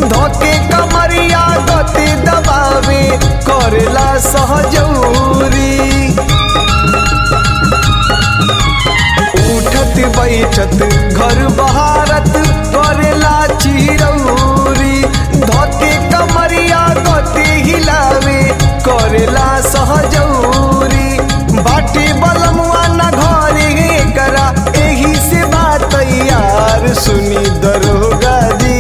धोके कमरिया गति दबावे करेला सहजौरी उठत बैठत घर बहारत करेला चिरौरी धोके कमरिया गति हिलावे करेला सहजौरी बाटी बलमुआ न घरे करा एही से बात यार सुनी दरोगा जी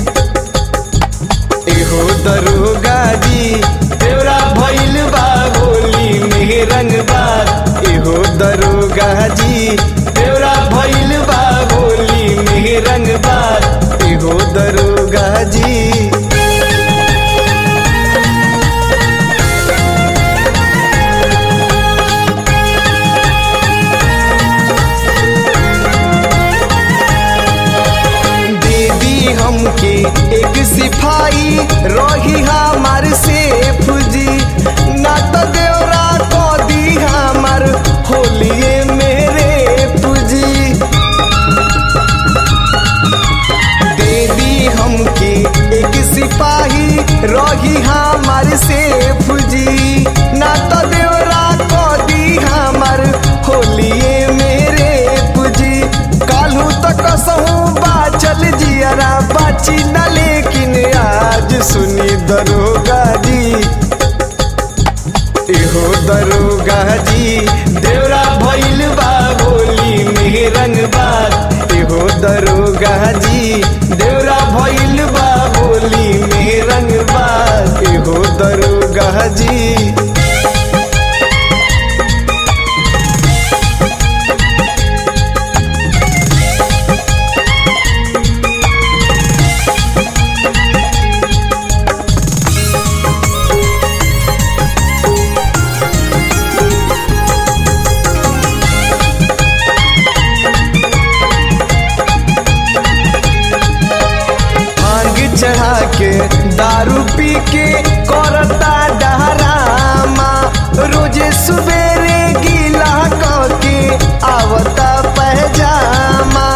एहो दरोगा जी तेरा भइल बा गोली में रंगबाज एहो दरोगा जी तेरा भइल बा गोली में रंगबाज एहो दरोगा जी दे दी हमके एक सिपाही रही हमार सेफ जी ना तो देवरा को दी हमार होलिए मेरे पूजी दे दी हमके एक सिपाही रही हमार सेफ जी ना तो देवरा को दी हमार होलिए मेरे पूजी कालू तक कसहूँ बाचल जियरा बाची न लेकिन आज सुनी दरोगा जी एहो दरोगा जी देवरा भइल बा गोली में रंगबाज एहो दरोगा जी देवरा भइल बा गोली में रंगबाज एहो दरोगा जी भांग चढ़ा के दारू पी के करता डहरामा रोजे सुबेरे गीला के आवता पहजामा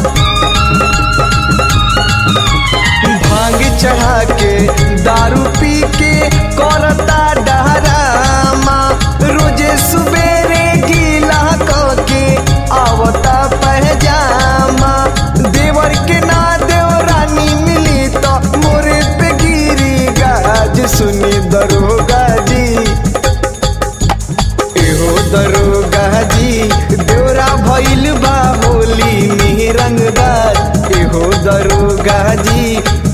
भांग चढ़ा के दारू पी के करता डहरामा रोजे सुबेरे गीला के आवता पहजामा देवर के ना देवरानी मिली तो मोरे पे गिरी गाज सुनी दरोगा जी एहो दरोगा जी देवरा भइल बा होली में रंगदार एहो दरोगा जी